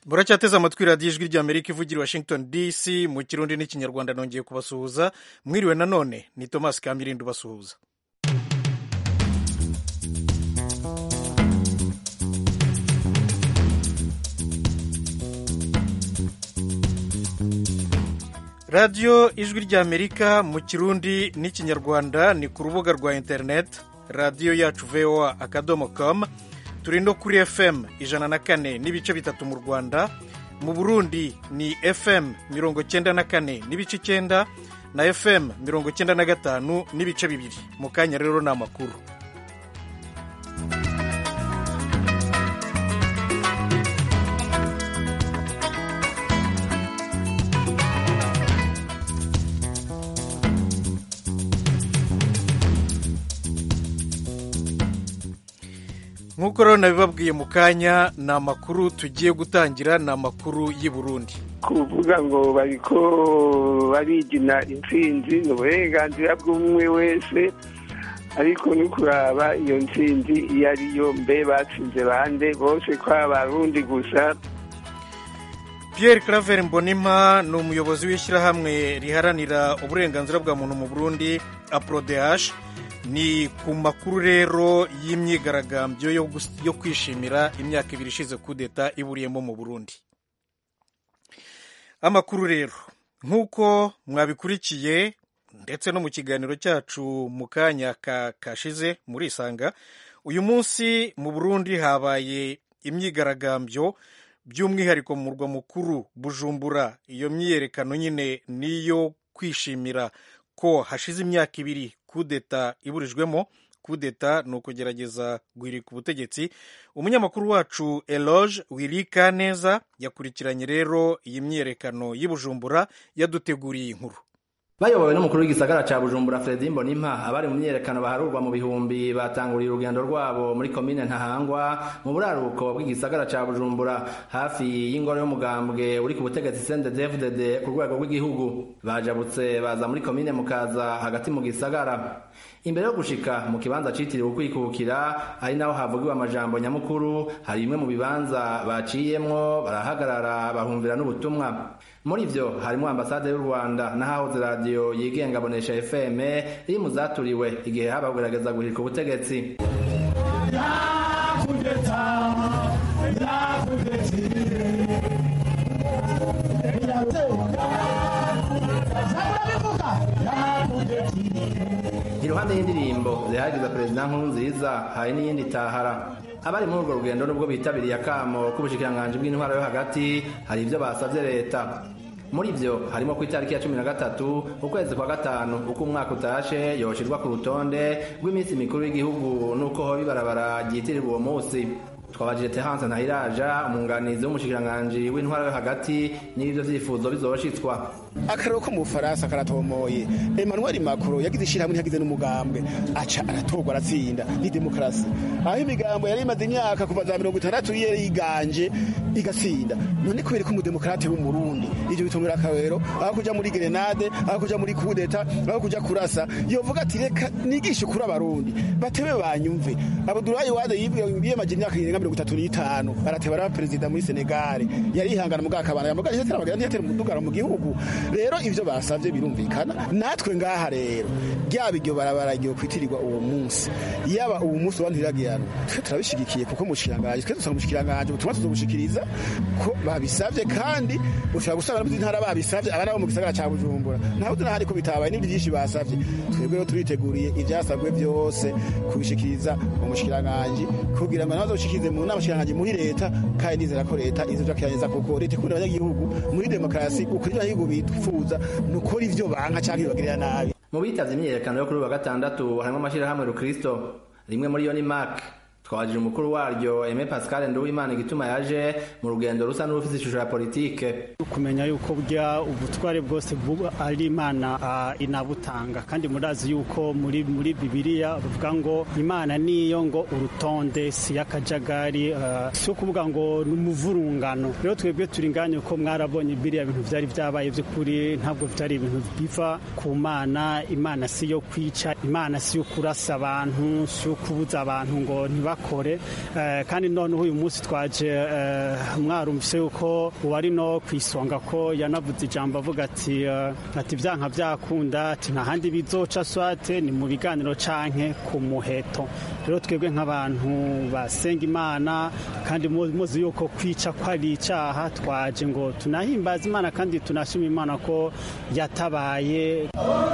muracyateze amatwi radiyo ijwi ry'amerika ivugira washington dc mu kirundi n'ikinyarwanda nongeye kubasuhuza mwiriwe nanone ni thomas kamirindi ubasuhuza radiyo ijwi ry'amerika mu kirundi n'ikinyarwanda ni ku rubuga rwa interineti radiyo yacu voa akadomo komu turi no kuri fm ijana na kane n'ibice bitatu mu rwanda mu burundi ni fm mirongo cyenda na kane n'ibice icyenda na fm mirongo cyenda na gatanu n'ibice bibiri mu kanya rero ni amakuru nk'uko rero nabibabwiye mu kanya ni amakuru tugiye gutangira ni amakuru y'i Burundi kuvuga ngo bariko barigina intsinzi ni uburenganzira bw'umwe wese ariko ni kuraba iyo ntsinzi iyo ariyo mbe batsinze bande bose ko abarundi gusa Pierre Claver Mbonimpa ni umuyobozi w'ishyirahamwe riharanira uburenganzira bwa muntu mu Burundi APRODH ni ku makuru rero y'imyigaragambyo yo kwishimira imyaka ibiri ishize kudeta iburiyemo mu burundi amakuru rero nk'uko mwabikurikiye ndetse no mu kiganiro cyacu mu kanya kashize muri isanga uyu munsi mu burundi habaye imyigaragambyo by'umwihariko mu murwa mukuru bujumbura iyo myiyerekano nyine niyo kwishimira ko hashize imyaka ibiri kudeta iburijwemo kudeta ni ukugerageza guhirika ubutegetsi umunyamakuru wacu eloge wirika neza yakurikiranye rero iyi myiyerekano y'Ibujumbura yaduteguriye inkuru bayobowe n'umukuru w'igisagara ca bujumbura fredi mbonimpa abari mu myiyerekano baharurwa mu bihumbi batanguriye urugendo rwabo muri komine ntahangwa mu buraruko bw'igisagara ca bujumbura hafi y'ingoro y'umugambwe uri ku butegetsi cndfdd ku rwego rw'igihugu bajabutse baza muri komine mukaza hagati mu gisagara imbere yo gushika mu kibanza citiriwe ukwikukira ari naho havugiwe amajambo nyamukuru hari bimwe mu bibanza baciyemwo barahagarara bahumvira n'ubutumwa muri ivyo harimwo ambasade y'u rwanda n'ahahoze radiyo yigenga bonesha fm iri mu zaturiwe igihe haba kugerageza guhirika ubutegetsi iruhande y'indirimbo zihagiza perezida nkuru nziza hari n'iyindi tahara abari muri urwo rugendo nubwo bitabiriye akamo k'ubushikiranganji bw'intwaro yo hagati hari ivyo basavye leta muri vyo harimo ku itariki ya cumi na gatatu ukwezi kwa gatanu uko umwaka utashe yoshirwa ku rutonde rw'iminsi mikuru y'igihugu n'uko hoba ibarabara ryitirirwa uwo munsi twabajije Terence Ntahiraja umwunganizi w'umushikiranganji w'intwaro yo hagati n'ibyo vyifuzo bizoshitswa akarero ko mu Bufaransa karatomoye Emmanuel Macron yagize ishirahamwe ntiyagize n'umugambwe aca aratorwa aratsinda ni demokarasi aho imigambo yari imaze imyaka kuva za mirongo itandatu yari yiganje igatsinda none kubera ko umudemokarate w'umurundi ivyo bitongera akarero aho kuja muri grenade aho kuja muri kudeta aho kuja kurasa yovuga ati reka nigishe kuri abarundi batebe banyumve Abdoulaye Wade yiyemaje imyaka irenga mirongo itatu n'itanu arateba araba perezida muri Senegal yari ihangana mu bwakabana yamuga yatera amagana ntiyatera umudugaro mu gihugu rero ivyo basavye birumvikana natwe ngaha rero ryaba iryo barabara ryo kwitirirwa uwo munsi yaba uwo munsi wantiragiano twe turabishigikiye kuko mushikiranganje twe dusanga mushikiranganje ubutumwa tuzobushikiriza ko babisavye kandi ushobora gusanga no ntara babisavye abana bo mu gisagara ca Bujumbura naho tunahari ko bitabaye n'ibindi byinshi basavye twebwe rero turiteguriye ivyasabwe byose kubishikiriza umushikiranganje kugira ngo nabazoshikirize mu nama shikiranganje muri leta kandi nizera ko leta izojakiranyeza kuko leta ikunda abanyagihugu muri demokarasi ukuri abanyagihugu bitfuza nukora ivyo banka canke bibagirira nabi mu bitavye imyiyerekano yo kuri wa gatandatu harimo amashirahamwe rukristo rimwe muri yo ni mark twabajije umukuru waryo Aime Pascal Nduwimana igituma yaje mu rugendo rusa n'urufise ishusho ya politike kumenya yuko burya ubutware bwose buba ari imana uh, inabutanga kandi murazi yuko muri muri bibiliya bavuga ngo imana niyo ngo urutonde si yakajagari uh, si ukuvuga ngo n'umuvurungano rero twebwe turi nganye ko mwarabonye biriya bintu vyari vyabaye vy'ukuri ntabwo vyari ibintu biva ku mana imana si yo kwica imana si yo kurasa abantu si yo kubuza abantu ngo ntiba ntibakore kandi noneho uyu munsi twaje mwarumvise yuko uwari no ku isonga ko yanavuze ijambo avuga ati ati byanka byakunda ati nta handi bizoca swate ni mu biganiro canke ku muheto rero twebwe nk'abantu basenga imana kandi muzi yuko kwica ko ari icyaha twaje ngo tunahimbaze imana kandi tunashima imana ko yatabaye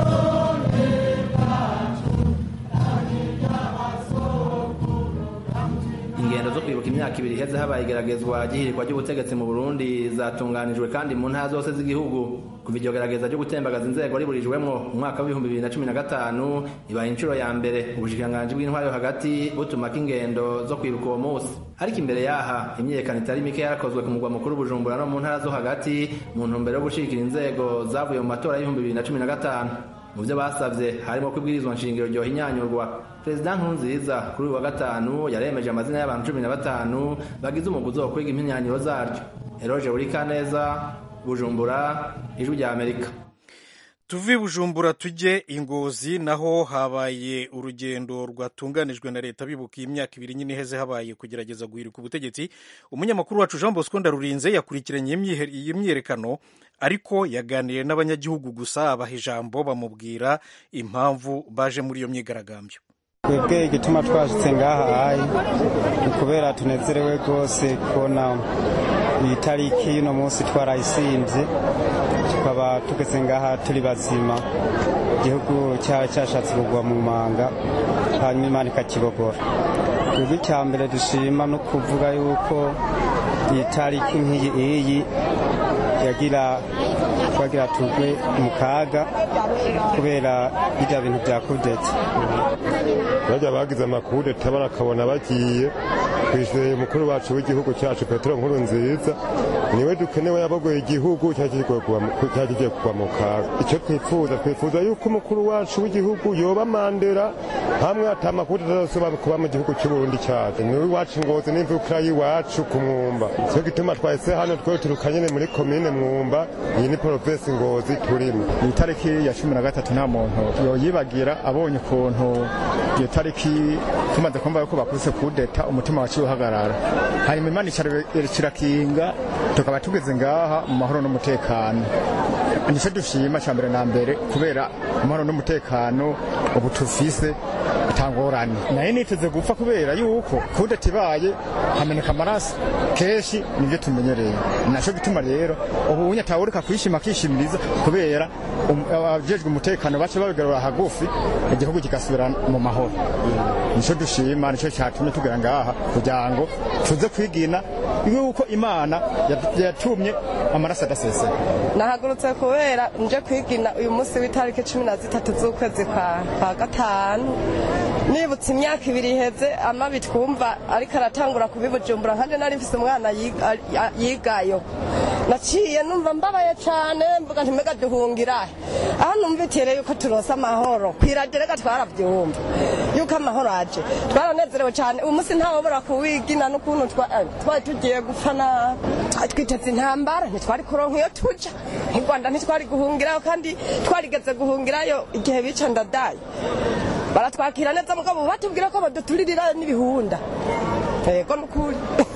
ingendo zo kwibuka imyaka ibiri iheze habaye igeragezwa ry'ihirikwa ry'ubutegetsi mu burundi zatunganijwe kandi mu ntara zose z'igihugu kuva iryo gerageza ryo gutembagaza inzego riburijwemwo mu mwaka w'ibihumbi bibiri na cumi na gatanu ibaye inshuro ya mbere ubushikiranganji bw'intwari yo hagati butumako ingendo zo kwibuka uwo munsi ariko imbere yaha imyiyerekano itari mike yarakozwe ku mugwa mukuru bujumbura no mu ntara zo hagati mu ntumbero yo gushigikira inzego zavuye mu matora y'ibihumbi bibiri na cumi na gatanu mu byo basabye harimo ko ibwirizwa nshingiro ryohinyanyurwa perezida nkurunziza kuri uyu wa gatanu yaremeje amazina y'abantu cumi na batanu bagize umuguzi wo kwiga impinyanyiro zaryo eroge burikaneza bujumbura ijwi rya amerika tuve bujumbura tujye ingozi naho habaye urugendo rwatunganijwe na leta bibuka imyaka ibiri nyine iheze habaye kugerageza guhirika ubutegetsi umunyamakuru wacu jean bosco ndarurinze yakurikiranye iyi myiyerekano ariko yaganiriye n'abanyagihugu gusa abaha ijambo bamubwira impamvu baje muri iyo myigaragambyo twebwe igituma twashitse ngaha ayi ni ukubera tunezerewe rwose kubona iyi tariki y'uno munsi twarayisinze tukaba tugeze ngaha turi bazima igihugu cyaba cyashatse kugwa mu manga hanyuma imana ikakibogora twebwe icya mbere dushima no kuvuga yuko iyi tariki nk'iyi iyi yagira twagira tugwe mu kaga kubera bijya bintu bya kudeta bajya bagize amakudeta barakabona bagiye twishyuye umukuru wacu w'igihugu cyacu petero nkuru nziza niwe dukenewe yabogoye igihugu cyakigiye kugwa mu kaga icyo twifuza twifuza yuko umukuru wacu w'igihugu yoba mandera hamwe atamakudeta azosoba kuba mu gihugu cy'uburundi cyacu niwe iwacu ngozi n'imvukira y'iwacu ku mwumba cyo gituma twahise hano twe turukanye muri komine mwumba iyi ni provinsi ngozi turimo iyi tariki ya cumi na gatatu nta muntu yoyibagira abonye ukuntu iyo tariki tumaze kumva yuko bakubise kudeta umutima waciye uhagarara hanyuma imana kirakinga tukaba tugeze ngaha mu mahoro n'umutekano nicyo dushima cya mbere na mbere kubera amahoro n'umutekano ubu tufise bitangorane nayo niteze gupfa kubera yuko kudeta ibaye hameneka amaraso kenshi nibyo tumenyereye nacyo gituma rero ubu unyatawurika kwishima akishimiriza kubera abajejwe umutekano bace babigarura hagufi igihugu kigasubira mu mahoro nicyo dushima nicyo cyatumye tugera ngaha kugira ngo tuze kwigina yuko imana yatumye amaraso adaseseka nahagurutse kubera nje kwigina uyu munsi w'itariki cumi na zitatu z'ukwezi kwa gatanu nibutse imyaka ibiri iheze amabi twumva ariko aratangura kubibujumbura kandi nari mfise umwana yigayo naciye numva mbabaye cyane mvuga ntimega duhungira aho numvitire yuko turonse amahoro kwiradiyo reka twarabyumva yuko amahoro aje twaranezerewe cyane uyu munsi ntawubura kuwigina n'ukuntu twari tugiye gupfa na twiteze intambara ntitwari kuronka iyo tuja mu rwanda ntitwari guhungirayo kandi twarigeze guhungirayo igihe bica ndadaye baratwakira neza mugabo batubwira ko baduturirira n'ibihunda yego nukuri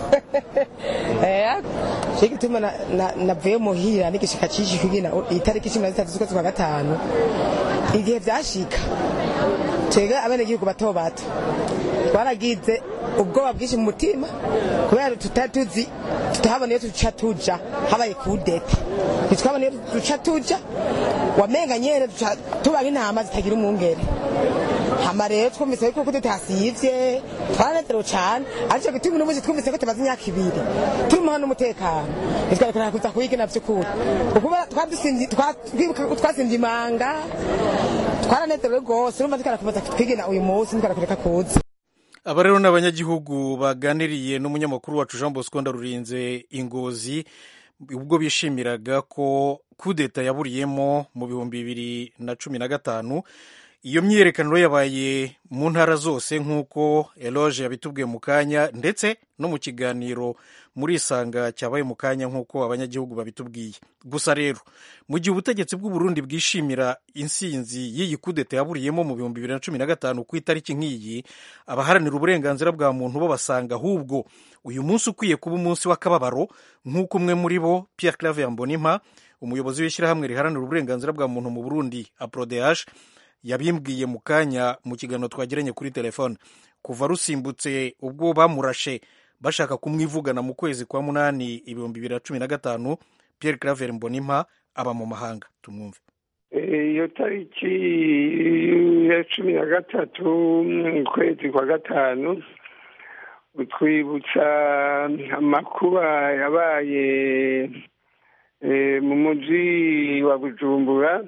cyo gituma navuye muhira n'igishika cyinshi kugina itariki cumi na zitatu z'ukwezi kwa gatanu igihe byashika twebwe abenegihugu bato bato twaragize ubwoba bwinshi mu mutima kubera tutari tuzi tutahabona iyo duca tuja habaye kudeta ntitwabona iyo duca tuja wamenga nyene tuba nk'intama zitagira umwungere hama rero twumvise yuko kudeta hasivye twaranezerewe cane ariko gituma uno munsi twumvise ko tumaze imyaka ibiri turi mu hano umutekano ntitwarekana kuza kuyigina vy'ukuri ukuba twasimvye imanga twaranezerewe rwose urumva tukarakomeza twigina uyu munsi ntitwarakureka kuza aba rero ni abanyagihugu baganiriye n'umunyamakuru wacu jean bosco ndarurinze ingozi ubwo bishimiraga ko kudeta yaburiyemo mu bihumbi bibiri na cumi na gatanu iyo myiyerekano yabaye mu ntara zose nk'uko eloge yabitubwiye mu kanya ndetse no mu kiganiro muri isanga cyabaye mu kanya nk'uko abanyagihugu babitubwiye gusa rero mu gihe ubutegetsi bw'u Burundi bwishimira insinzi y'iyi kudeta yaburiyemo mu bihumbi bibiri na cumi na gatanu ku itariki nk'iyi abaharanira uburenganzira bwa muntu bo basanga ahubwo uyu munsi ukwiye kuba umunsi w'akababaro nk'uko umwe muri bo Pierre Claver Mbonimpa umuyobozi w'ishyirahamwe riharanira uburenganzira bwa muntu mu Burundi APRODH yabimbwiye mu kanya mu kiganiro twagiranye kuri telefone kuva rusimbutse ubwo bamurashe bashaka kumwivugana mu kwezi kwa munani ibihumbi bibiri na cumi na gatanu Pierre Claver Mbonimpa aba mu mahanga tumwumve iyo tariki ya cumi na gatatu ukwezi kwa gatanu utwibutsa amakuba yabaye mu mujyi wa bujumbura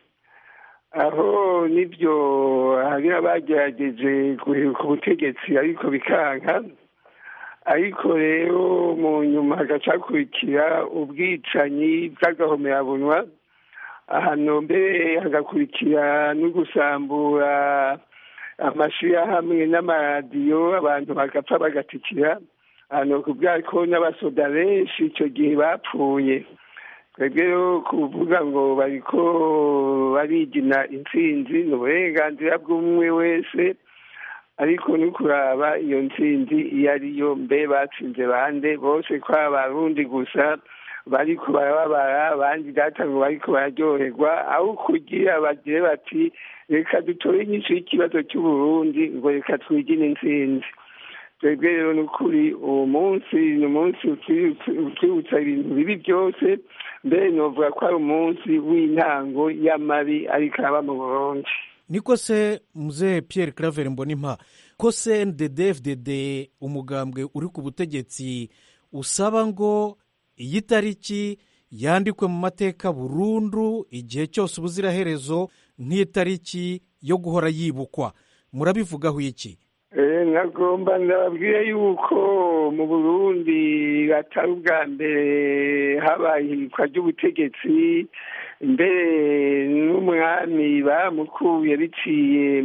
aho nibyo hari abagerageje guheruka ubutegetsi ariko bikanka ariko rero mu nyuma hagacakurikira ubwicanyi bw'agahomerabunwa ahantu mbere hagakurikira no gusambura amashyirahamwe n'amaradiyo abantu bagapfa bagatikira ahantu kubwira ko n'abasoda benshi icyo gihe bapfuye twebwe rero kuvuga ngo bariko barigina intsinzi ni uburenganzira bw'umwe wese ariko ni kuraba iyo ntsinzi iyo ariyo mbe batsinze bande bose ko abarundi gusa bariko barababara abandi data ngo bariko bararyoherwa aho kugira bagire bati reka dutore inyinshi y'ikibazo cy'uburundi ngo reka twigine intsinzi twebwe rero ni ukuri uwo munsi ni umunsi utwibutsa ibintu bibi byose mbere novuga ko ari umunsi w'intango y'amabi ariko aba mu burundi niko se muzehe Pierre Claver Mbonimpa ko se ndedefdd umugambwe uri ku butegetsi usaba ngo iyi tariki yandikwe mu mateka burundu igihe cyose ubuziraherezo nk'itariki yo guhora yibukwa murabivugaho iki nagomba ndababwire yuko mu burundi atari ubwa mbere habaye ihirikwa ry'ubutegetsi mbere n'umwami bamukuye biciye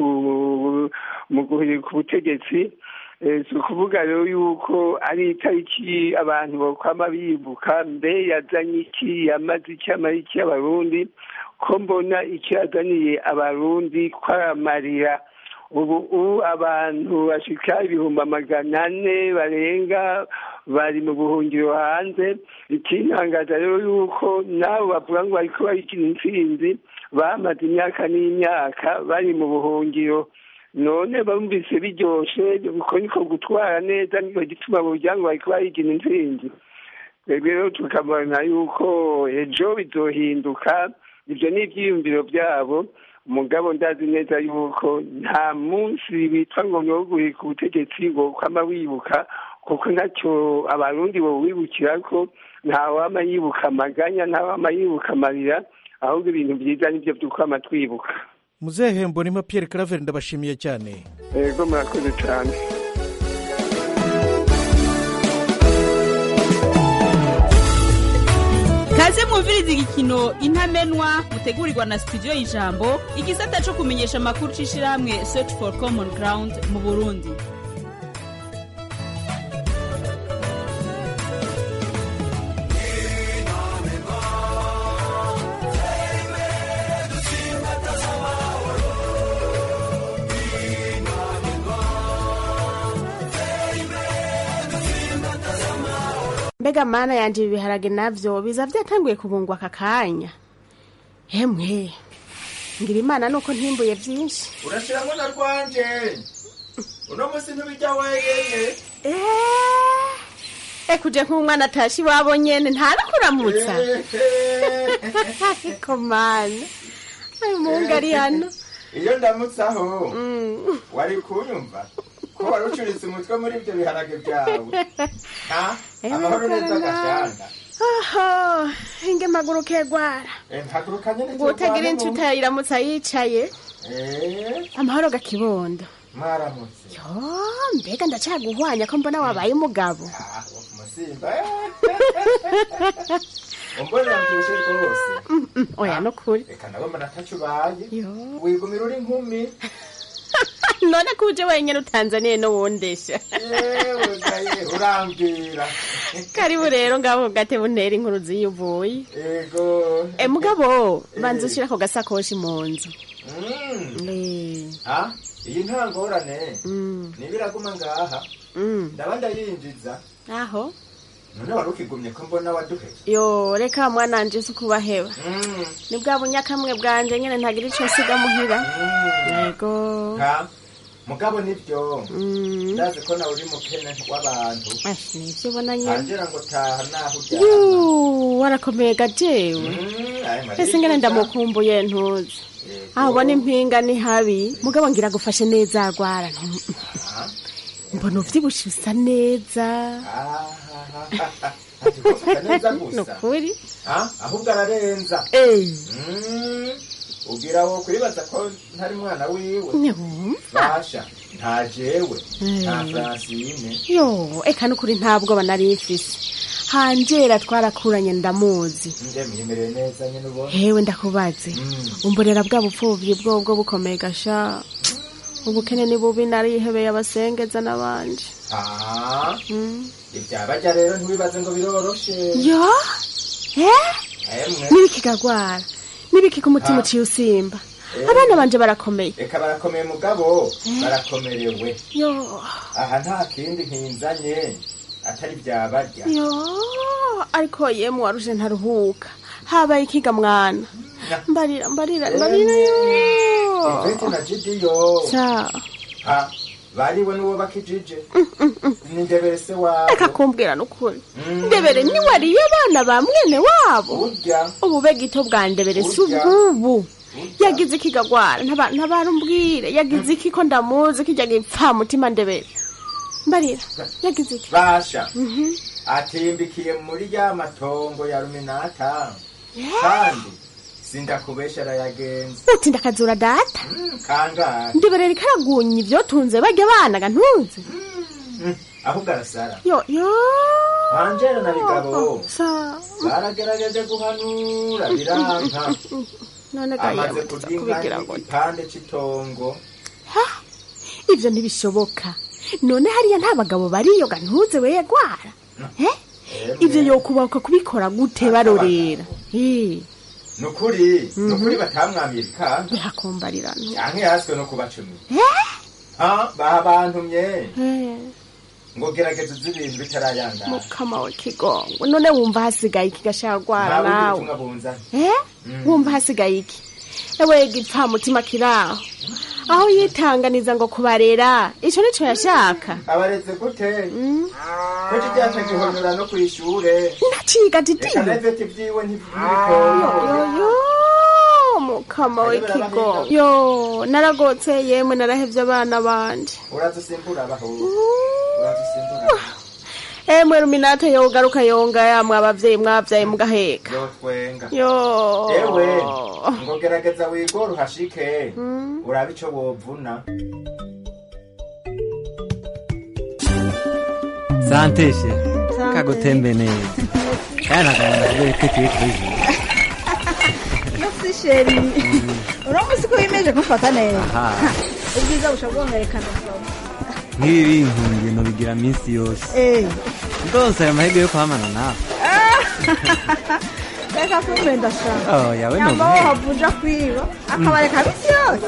mu guhirika ubutegetsi si ukuvuga rero yuko ari itariki abantu bakwama bibuka mbe yazanye iki yamaze iki amara iki abarundi ko mbona icyo yazaniye abarundi ko aramarira ubu abantu bashika ibihumbi amagana ane barenga bari mu buhungiro hanze ikintangaza rero yuko nabo bavuga ngo bariko barikina intsinzi bamaze imyaka n'imyaka bari mu buhungiro none bumvise biryoshe uko niko gutwara neza niko gituma burya ngo bariko barikina intsinzi twebwe rero tukabona yuko ejo bizohinduka ibyo ni ibyiyumviro byabo umugabo ndazi neza yuko nta munsi bitwa ngo nogurika ubutegetsi ngo kwama wibuka kuko ntacyo abarundi bo wibukira ko ntawama yibuka amaganya ntawama yibuka amarira ahubwo ibintu byiza nibyo by'ukwama twibuka muzehe mbonima Pierre Claver ndabashimiye cyane yego murakoze cyane kaze mwumviriza igikino intamenwa mutegurirwa na studio y'ijambo igisata cyo kumenyesha amakuru c'ishirahamwe search for common ground mu burundi mbega mana yanje ibi biharage navyo biza vyatanguye kubungwa aka kanya hemwe ngira imana nuko ntimbuye vyinshi urashiramo na rwanje uno musi ntubijya wenyene ekuje nk'umwana atashe iwabo nyene ntarakuramutsa ko mana ayo mungu ari hano iyo ndamutsaho wari kunyumva ko wari ucuritse umutwe muri ibyo biharage byawe amahoro neza gashanda oho inge mpaguruke gwara mpaguruka nyene ngo utagira inshuti iramutsa yicaye amahoro gakibondo mwaramutse yo mbega ndacaguhwanya ko mbona wabaye umugabo musimba umbonera mbyibushe rwose Mm, mm, oya no kuri reka nabo mbona ataco ubaye Yo. wigumira uri nkumi none ko uje wenyine utanzaniye n'uwundesha yewe gaye urambwira karibu rero ngabo gate buntera inkuru ziyuvuye ego e mugabo banza ushira ako gasakoshi mu nzu Mm. Eh, ha iyi nta ngorane mm, niba iraguma ngaha mm. ndaba ndayinjiza aho none wari ukigumye ko mbona waduheye yo reka mwananje si kubaheba Mm. ni bwa bunyakamwe bwanje nyene ntagira ico nsiga muhira yego ha mugabo nibyo Mm. ndazi ko nawe uri mukene w'abantu Ashi, nivyo ubona nyene angira ngo taha naho ujyana Yu, warakomeye gajewe Mm, ayo ese ngene mariya. ndamukumbuye ntuzi aho ubona impinga ni habi mugabo ngira gufashe neza agwara Ah, mbona uvyibushe usa neza ah, ah, ah, ah. Ati gufata neza ni gusa ukuri Ah, ahubwo ararenza Eh, Mm, ugira wo kwibaza ko ntari mwana wiwe ntiwumva basha nta jewe nta Mm. francine yo eka nukuri nta bwoba nari mfise hanjera twarakuranye ndamuzi ndemyemereye neza nyine ubona hewe ndakubaze Mm. umborera bwa bupfuvyi bwobwo bukomeye gasha ubukene ni bubi narihebeye abasengeza n'abanje Ah, Mm. ibyabajya rero ntiwibaze ngo biroroshe yo eh emwe n'ibikigagwara n'ibiki ku mutima Ah. uciye usimba Eh. abana banje barakomeye reka barakomeye mugabo barakomerewe yo aha nta kindi nkinzanye atari byabarya yo ariko yemwe waruje ntaruhuka habaye ikiga mwana mbarira mbarira mbarira yo ivete na jidiyo sa ha bariwe n'uwo bakijije ni ndebere se wabo reka kumbwira n'ukuri Mm. ndebere niwariye abana ba mwene wabo urya ubube gito bwa ndebere si Urya. ubwubu yagize ikigagwara ntabarumbwire yagize iki ko ndamuzi kijya gipfa mutima ndebere mbarira yagize iki basha Mhm. atimbikiye muri ya matongo ya ruminata kandi sindakubesha arayagenza uti ndakazura data Mm, kangahe ndebere rikaragunya ivyotunze barya abana ga ntunze Mm, ahubwo arasara yo yo angela na bigabo sa baragerageje guhanura biranka none ga amaze yewe kurya kubigira inka ngo igipande c'itongo ivyo ntibishoboka none hariya nta bagabo bariyo ga ntuze we yagwara eh ivyo yokubahuka kubikora gute barorera eh nukuri Mhm. nukuri batamwamiye bikanga bihakumbarirana yanke yaswe no kubacumi eh ha baha bantumye eh ngo gerageza uzi ibintu bitarayangana mukama we kigongo none wumva hasigaye iki gashagwara nta bundi nawe butumwa bunzanye eh Mm. wumva hasigaye iki ewe gipfa mutima kiraho aho yitanganiza ngo kubarera ico nico yashaka abaretse gute ko kijyaca gihonyora no kw'ishure ndaciga titi reka neveti vyiwe ntibitoyo yo mukama we kigongo yo naragotse yemwe narahevye abana banje uradusimbura abaho uradusimbura emwe ruminate yogaruka yonga yamwe abavyeyi mwavyaye mugaheka yotwenga yo ewe ngo gerageza wigore uhashike urabe ico wovuna santeshe kagutembe neza kandi akabona kubera ko tuye kuri Merci sheri uramuzi ko wimeje kumfata neza aha ubwiza bushobora bwongerekana vuba nk'ibi binkundiye nobigira minsi yose eh ndose ayo mahirwe yo kuhamana nawe reka kumbe ndashaka Oh, yawe nyamba nubuhe? wohavuja kwiba akabareka bisi yose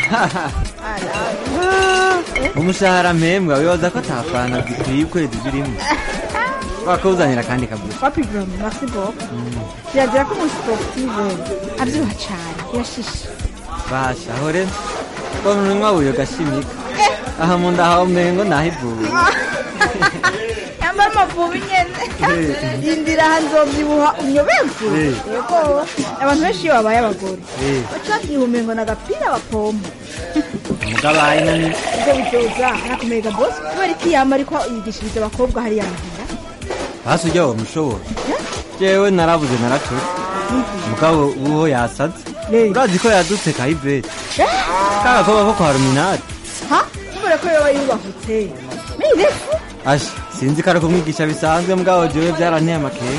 umushahara mpembwa wibaza ko atafana zikwiye ukwezi birimo wakawuzanira kandi kabuza papi gram merci beaucoup kirazira ko umuntu sportive abyibuha cyane yashishe basha aho rero mbona umunwa wuyo gashimika aha mu nda hawe umengo nahivuye yambara amavubi nyene yindira aha nzovyibuha unyoberwe Eh. yego abantu benshi iyo babaye abagore Eh, bacavyiha umengo n'agapira bapompa umugabo ahina ni ubwo bizoza arakomeye gabosi kubera iki yama ariko yigishiriza abakobwa hariya muhira hasi ujya uwo mushobora jewe narabuze naracutse mugabo uwo yasaze urazi ko yadutse kayivete kagakobwa ko kwa ruminati ha kubera ko yoba yubahutse nirefu asha sinzi ko ari kumwigisha bisanzwe mugabo jewe byaranteye amakenga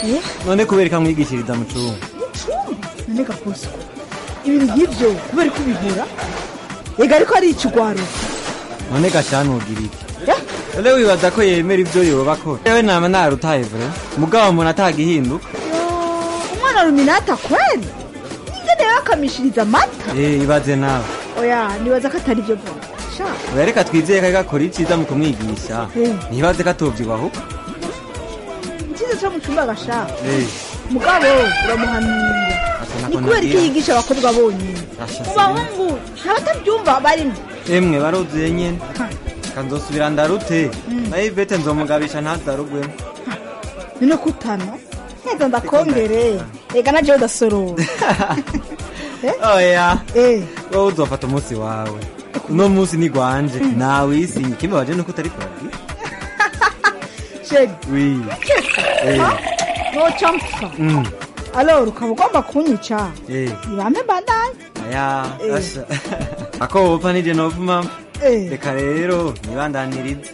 none kubera ikamwigishiriza mu cumba none gakoso ibintu nk'ibyo kubera ko ubihura ega ariko ari ikigwaro none gashanu ugira iki none wibaza ko yemera ibyo yoba akora yewe nama narutaye vure mugabo umuntu atagihinduka umwana ruminata kweli ingene yakamishiriza amata eh ibaze nawe oya nibaza ko atari byo vuba sha oya reka twizeye ko ariko akora iciza mu kumwigisha Eh. ntibaze ko atobyibaho ikiza cyo mu cyumba gasha eh mugabo uramuhanura asa ni nako kubera ko nabwira yigisha abakobwa bonyine Asha mu bahungu ntabatabyumva barimo emwe baruzuye nyene kanzosubira ndarute Mm. nayo ivete nzomugabisha ntazarugwemo none kutana neza ndakongere ega na jewe udasorora oya eh wowe uzofata umunsi wawe uno munsi ni gwanje nawe isinye kimubaje nuko utari kurabwira sheri wi eh noca mpfa mm alora ukaba ugomba kunyica eh ibampe bandanye aya Eh. asha ako wopfa nije novuma Eh. reka rero nibandanirize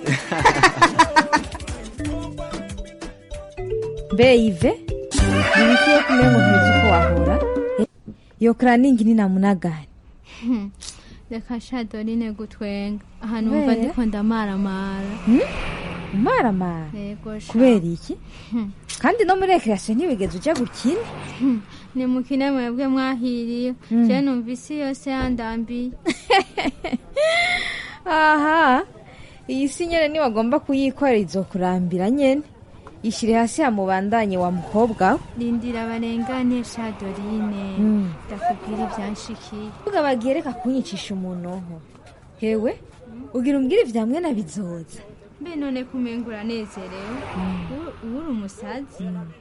mbe ive nibikwiye kumenya ngo ntuzi uko wahora iyo karaningi ni namunagani reka sha dorine gutwenga ahantu Kubera? wumva ndiko ndamaramara umaramara yego sha kubera iki kandi no muri rekreasiyo ntibigeze ujya gukina ni mukine mwebwe mwahiriye Mm. je numva isi yose yandambiye aha iyi si nyene niwagomba kuyikorera izokurambira nyene ishyire hasi yamubandanye wa mukobwa we rindira barengane sha dorine Mm. ndakubwira ibyanshikiye vuga bagiye reka kunyicisha umunonko hewe ugira umbwire ivyamwe na bizoza mbe none kumenga uranezerewe Uri- uri umusazi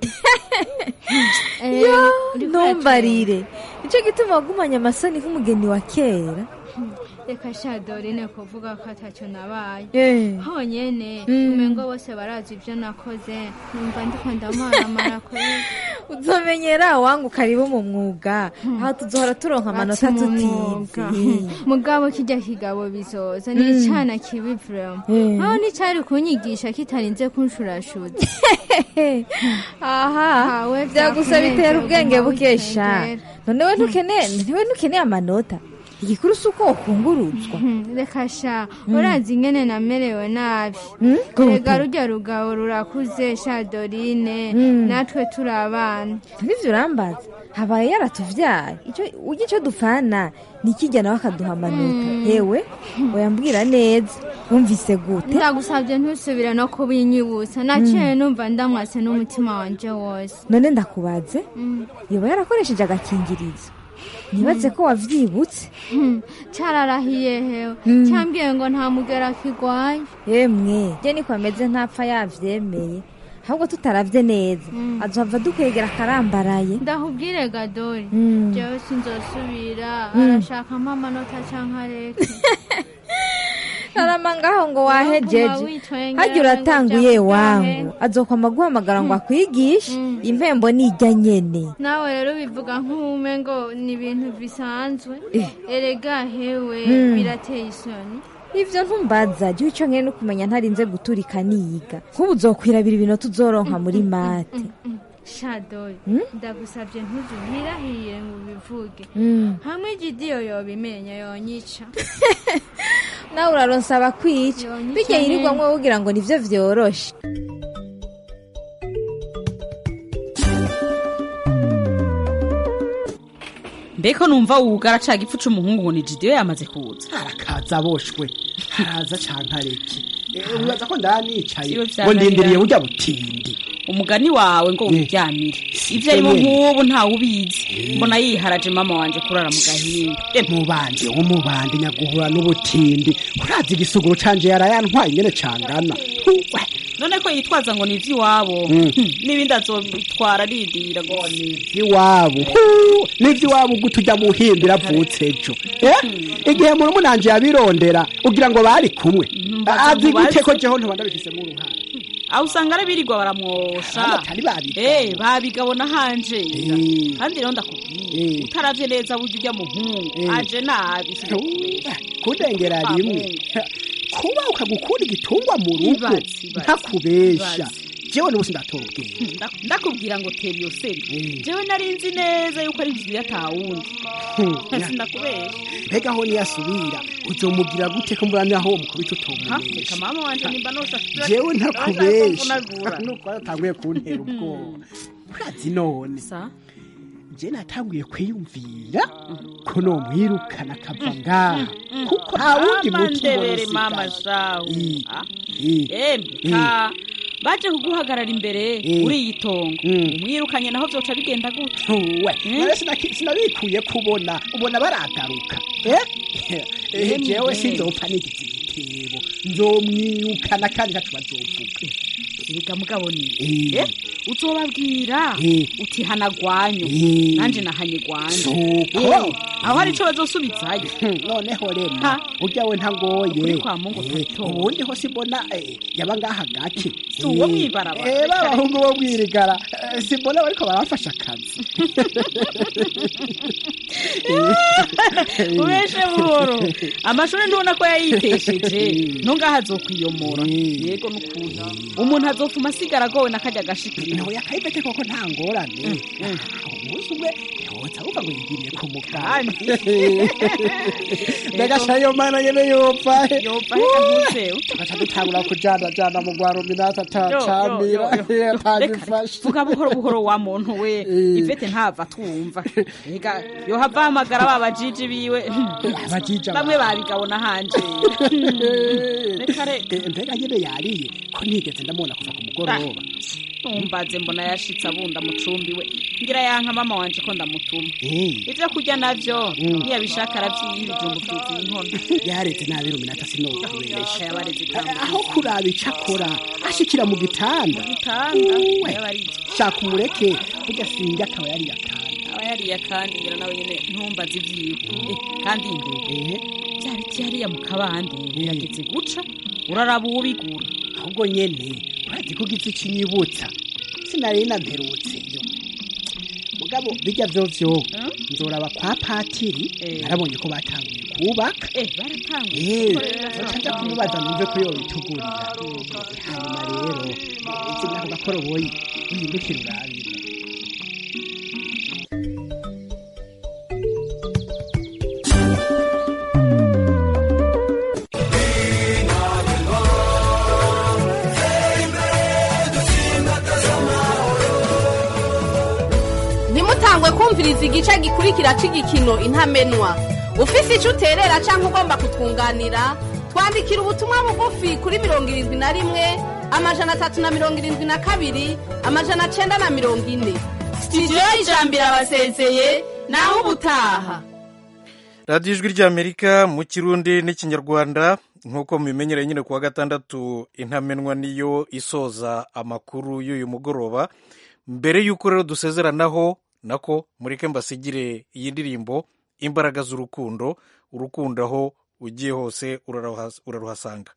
Eh, yo uriko ntumbarire nicyo gituma wagumanye amasoni nk'umugeni wa kera reka sha dorine kuvuga ko atacyo nabaye Eh. honyene Mm. umengo bose barazi ibyo nakoze numva ndiko ndamaramara kweli uzomenyera wangu karibu mu mwuga aho tuzohora turonka amanota Ati mu tutizi mwuga. mugabo kijya kigabo bizoza ni Mm. icana kibi vrema Eh. aho nticari kunyigisha kitarinze kunshurashuza aha Hawe byagusa bitera vyakunezera ubwenge uguma bukesha witengera. none we ntukeneye ntiwe ntukeneye amanota igikuru si uko wakunguruzwa reka sha urazi ingene namerewe nabi gute? rega rujya rugabo rurakuze sha dorine Mm. natwe turi abana nibyo urambaza habaye yaratuvyaye icyo ujya icyo dupfana ni ikijya nawe akaduha amanota Mm. yewe oyambwira neza wumvise gute ndagusabye ntusubire no kubinyibutsa naciye numva ndamwase n'umutima wanje wose none ndakubaze Mm. yoba yarakoresheje agakingirizo nibaze ko wavyibutse Hmm, cararahiye hewe Mm. cyambwiye ngo nta mugera kigwaye yemwe je niko ameze ntapfa yavyemeye ahubwo tutaravye neza azohava dukwegera akarambaraye ndahubwire gadori Mm. jewe sinzosubira Mm. arashakamo amanota canke areke arama ngaho ngo Kuguma wahejeje witwengera harya ngo uratanguye vyakugahe. wangu azokwama guhamagara ngo akwigishe impembo nijya nyene nawe rero bivuga nk'ume ngo ni ibintu bisanzwe Eh. erega hewe Mm. birateye isoni ivyo ntumbaza jya icyo nkene no kumenya ntarinze guturika niga nk'ubu uzokwirabira ibintu tuzoronka muri mate shadori Mm? ndagusabye ntuzubirahire ngo ubivuge Mm. hamwe igidiyo yobimenya yonyica nawe uraronsaba kwica Yonyica bijya yirirwamwo nyene. wogira ngo nivyo vyoroshe mbeko numva wugara ca gipfu c'umuhungu ngo ni jidiyo yamaze kuza arakaza aboshwe haraza canke areke Eh, wibaza ko ndanicaye Siwe ngo vyananirana. ndindiriye burya butindi umugani wawe ngo wiryamire ivyo arimo nk'ubu ntawe ubizi mbona yiharaje mama wanje kurara mu gahinga mubanje w'umubande nyaguhura n'ubutindi urazi igisuguru canje yarayantwaye ingene cangana Huwe. none ko yitwaza ngo ni ivy'iwabo Mm. Hmm, n'ibindi azobitwara arindira ngo iwabo Huu, n'ivy'iwabo gute ujya muhimbira avutse ejo Eh? igihe murumunanje yabirondera ugira ngo bari kumwe Mbaza azi gute mubaze. ko jeho ntoba ndabifisemo uruhara aho usanga ari birirwa baramwosha Abatari babigabo. Eh, babigabona hanje kandi rero ndakubwiye utaravye neza burya ujya muhungu aje nabi kudengera rimwe kuba ukagukura igitungwa mu rugo Ibaze, ibaze, ntakubesha ibaze. jewe n'ubusi ndatora ubwenge Nda- ndakubwira ngo tera iyo seri jewe nari nzi neza yuko ari jiri atawundi sindakubesha mbega aho niyasubira uzomugira gute ko mburamya aho mukubita Ha, utomunesha reka mama wanje nimba nosha jewe ntakubesha ntakubesha nuko watanguye kuntera ubwoba urazi none je natanguye kwiyumvira ko nomwirukana akava ngaha kuko nta wundi muti ndebere mbona mama usigaye. shawe I- Ah, i- emwe i- ka baje kuguhagarara imbere Mm. uri iyi tongo umwirukanye naho vyoca bigenda gute we none sinaki- sinabikuye kubona ubona baragaruka eh? Eh, Yemwe. jewe sinzopfa nigize igitebo nzomwirukana kandi ntaco bazovuga erega mugabo ni Eh. Eh, uzobabwira Eh. uti hana gwanyu Eh. nanje nahanye gwanje Suko. Eh, aho hari ico bazosubizayo noneho rema Ha. urya we ntagoye Ukuri kwa Mungu Eh, twatora. ubundi ho simbona eh, yaba ngaha gake Si uwo mwibarabara. Eh, ba bahungu bo mwirigara eh, simbona bariko barafasha akazi ubeshe buhoro amashuri ntubona ko yayitesheje ntungaho azokwiyomora yego n'ukuntu umuntu azofuma asigara agowe n'akajya agashikira nawe yakayipete koko nta ngorane umunsi umwe yoza wumva ngo yigiriye ku mugani mbega shayo mana nyene yopfa yopfa reka ntuzewe tugaca dutangura kujana jana mu rwa ruminata atacamira atagifashe vuga buhoro buhoro wa muntu we ivete ntava twumva reka yohava ahamagara ba bajiji biwe Abajiji aba- bamwe babigabona hanje reka reka Eh, mbega nyene yariye ko ntigeze ndamubona kuva ku mugoroba ntumbaze mbona yashitse abunda mucumbi we ngira yanka mama wanje ko ndamutuma Eh, ivyo kurya navyo Mm. ntiyabishaka aravyiha ibijumbu vyuzuye inkono yareze nabi ruminata sinokubesha yabareze aho kuraba ico akora ashikira mu gitanda gitanda Uwe. yabarije shaka umureke burya sinjya akaba yari yatanda aba yariye kandi ngira nawe nyene ntumbaze ivyiwe Eh, kandi imbere vya biti hariya mu kabande birageze guca uraraba uwubigura ahubwo nyene urazi ko ugize ikinyibutsa sinari namperutse yo mugabo bijya vyovyo nzoraba kwa patiri narabonye ko batanguye kubaka eh baratanguye bacaja kumubaza numve ko yobitugurira hanyuma rero zimwe ako gakoroboyi uhindukire urabire ntimutangwe kumviriza igice gikurikira cy'igikino intamenwa ufise icyo uterera cyangwa ugomba kutwunganira twandikira ubutumwa bugufi kuri mirongo irindwi na rimwe amajana atatu na mirongo irindwi na kabiri amajana cyenda na mirongo ine sitidiyo y'ijambo irabasezeye naho ubutaha radiyo ijwi ry'amerika mu kirundi n'ikinyarwanda nk'uko mubimenyereye nyine ku wa gatandatu intamenwa niyo isoza amakuru y'uyu mugoroba mbere y'uko rero dusezeranaho nako mureke mbasigire iyi ndirimbo imbaraga z'urukundo urukundo aho ugiye hose uraruhas- uraruhasanga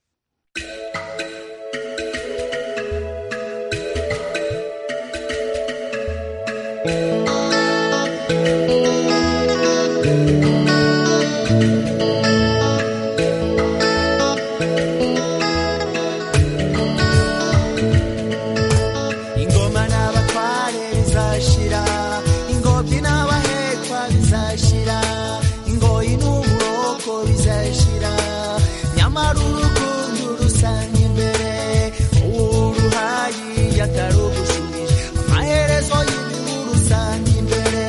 ingoma n'abatware bizashira ingobyi n'abahekwa bizashira ingoyi n'uburoko bizashira nyamara urukundo rusanga imbere uruhayi yatarugushubije amaherezo y'ibihu rusanga imbere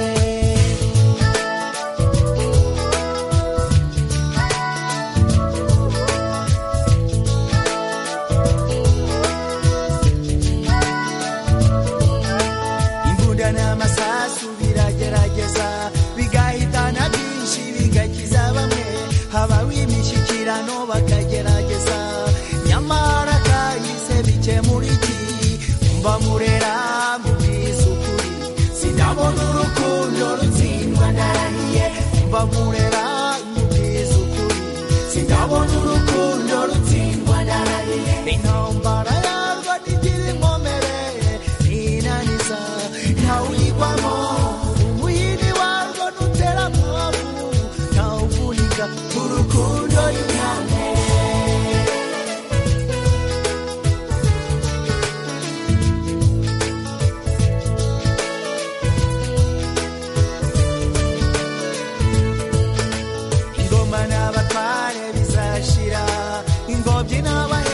imbunda n'amasasu biragerageza bigahitana byinshi bigakiza bamwe habaho imishyikirano bakagerageza nyamara kahise bikemura iki mba murera mubwiza ukuri sinabona urukundo rutsindwa ndarahiye mba murera mubwiza ukuri sinabona urukundo rutsindwa ndarahiye intambara yarwo ntigira inkomere ninaniza ntawuyigwamo umuyini warwo nutera mwavu ntawuvunika urukundo y'umwami ingobyi n'abahetse